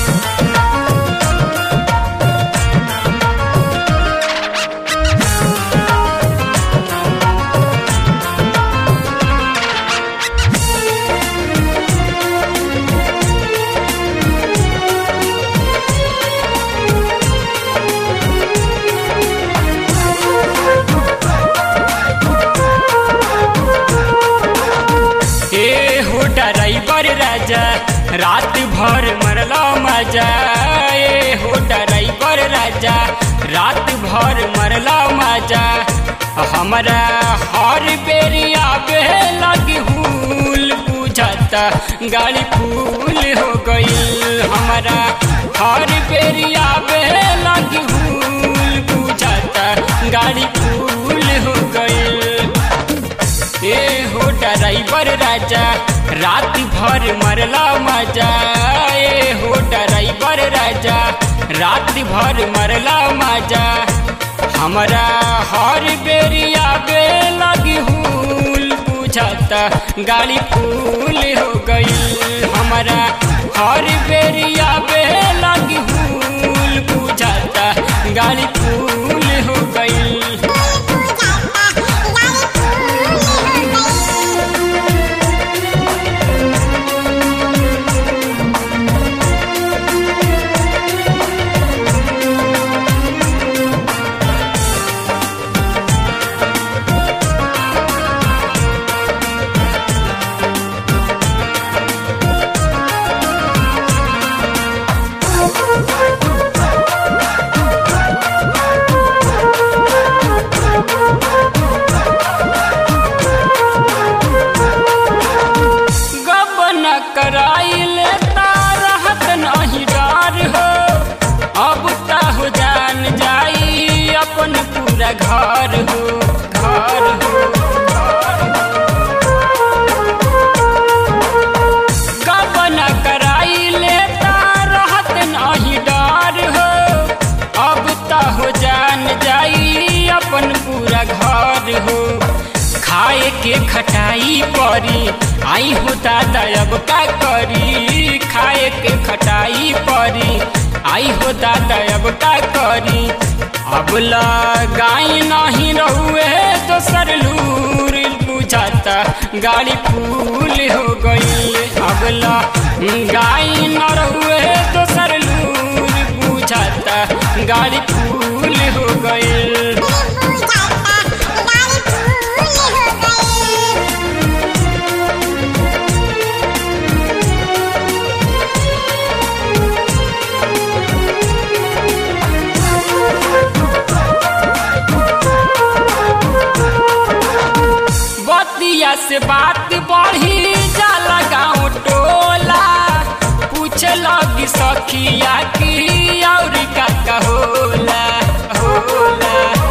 ए हो ड्राइवर राजा रात भर मरला मजा ए हो ड्राइवर राजा रात भर मरला मजा हमरा हर बेरिया बे लगी हुल बुझाता गाड़ी फूल हो गईल हमरा हर बेरिया बे लगी हुल बुझाता गाड़ी फूल हो गईल ए हो ड्राइवर राजा रात भर मरला मजा ए हो ड्राइवर राजा रात भर मरला मजा हमरा हर बेरिया बे लगी हुल बुझाता गाड़ी फूल हो गई हमरा हर बेरिया बे लगी हुल बुझाता गाड़ी फूल हो गई गबन कराइले रहत नहीं डर हो अब ता हो जान जाई अपन पूरा घर हो घर हो गबन कराइले रहत नहीं डर हो अब ता हो जान जाई अपन पूरा घर हो खाए के खटाई परी आई हो दादा अब का करी खाए के खटाई परी आई हो दादा अब का करी अब लगाई नहीं रहुए तो सर लूर बुझाता गाड़ी फूल हो गई अब गाई न रहुए तो सर लूर बुझाता गाड़ी फूल हो गई बतिया से बात बढ़ी जाला गाँव टोला पूछ लगी सखिया की और का का होला होला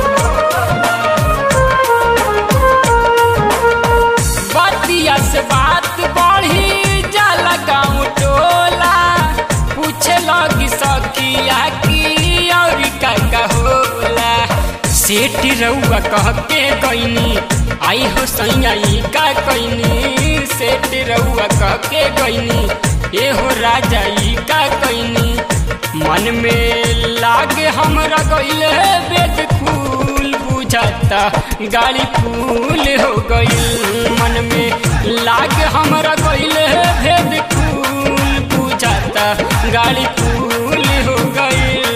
बतिया से बात बढ़ी जाला गाँव टोला पूछ लगी सखिया की और का का होला सेठ रउआ कह के गईनी आई हो सैयाई का कैनी सेठ रउआ कह के गईनी ए हो राजा ई का कैनी मन में लागे हमरा गईले बेद फूल बुझाता गाड़ी फूल हो गईल मन में लागे हमरा गईले भेद फूल बुझाता गाड़ी फूल हो गईल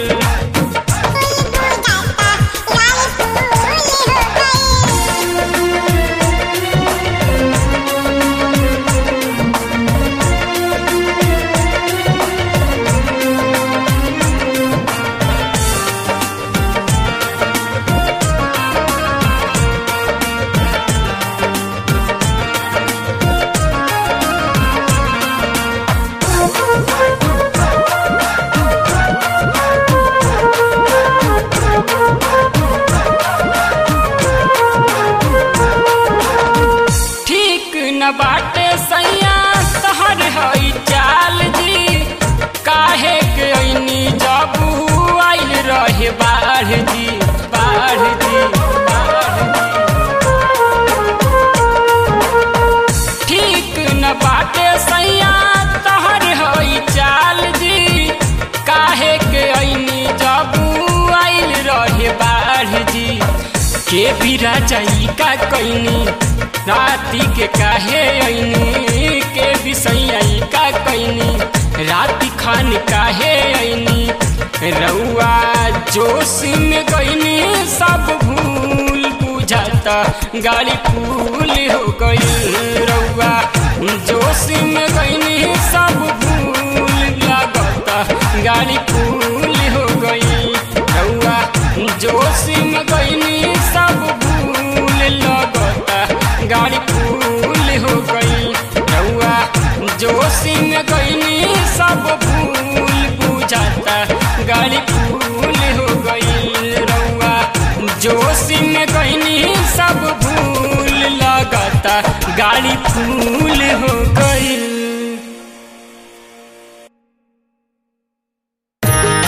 ठीक न बाटे सैया तहर हई चाल जी काहे के ऐनी जबू आइल रहे बाढ़ जी बाढ़ जी बाढ़ जी ठीक न बाटे सैया तहर हई चाल जी के भी राजाई का कैनी राती के काहे ऐनी के भी सैयाई का कैनी राती खान काहे ऐनी रउआ जोश में गईनी सब भूल बुझाता गाड़ी फूल हो गई रउआ जोश में गईनी सब भूल लागता गाड़ी फूल हो गई रउआ जोश में गईनी सब भूल लगता गाड़ी फूल हो गई रउआ जोश में गईनी सब भूल बुझाता गाड़ी फूल हो गई रउआ जोश में गईनी सब भूल लगता गाड़ी फूल